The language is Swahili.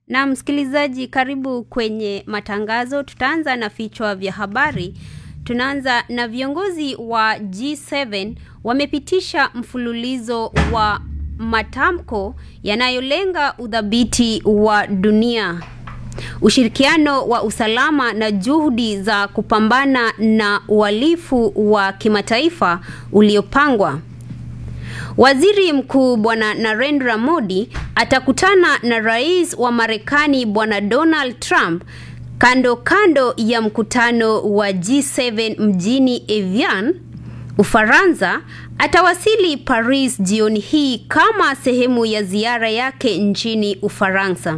Na msikilizaji, karibu kwenye matangazo. Tutaanza na vichwa vya habari. Tunaanza na viongozi wa G7 wamepitisha mfululizo wa matamko yanayolenga udhabiti wa dunia, ushirikiano wa usalama na juhudi za kupambana na uhalifu wa kimataifa uliopangwa. Waziri Mkuu Bwana Narendra Modi atakutana na Rais wa Marekani Bwana Donald Trump kando kando ya mkutano wa G7 mjini Evian, Ufaransa. Atawasili Paris jioni hii kama sehemu ya ziara yake nchini Ufaransa.